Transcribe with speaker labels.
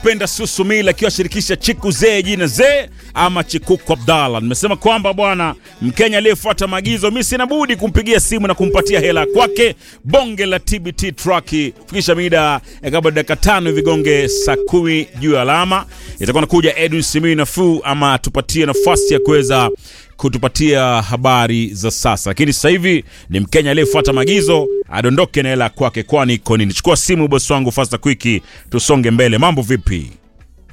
Speaker 1: penda Susumila akiwa shirikisha Chiku Zee jina Zee ama Chikuku Abdalla. Nimesema kwamba bwana Mkenya aliyefuata maagizo, mi sina budi kumpigia simu na kumpatia hela kwake. Bonge la TBT truck fikisha mida ya kabla dakika tano hivi gonge saa kumi juu ya alama, itakuwa nakuja Edwin Simiyu nafuu ama tupatie nafasi ya kuweza kutupatia habari za sasa, lakini sasa hivi ni Mkenya aliyefuata maagizo adondoke na hela kwake, kwani iko nini? Chukua simu bosi wangu, fasta kwiki, tusonge mbele. Mambo vipi?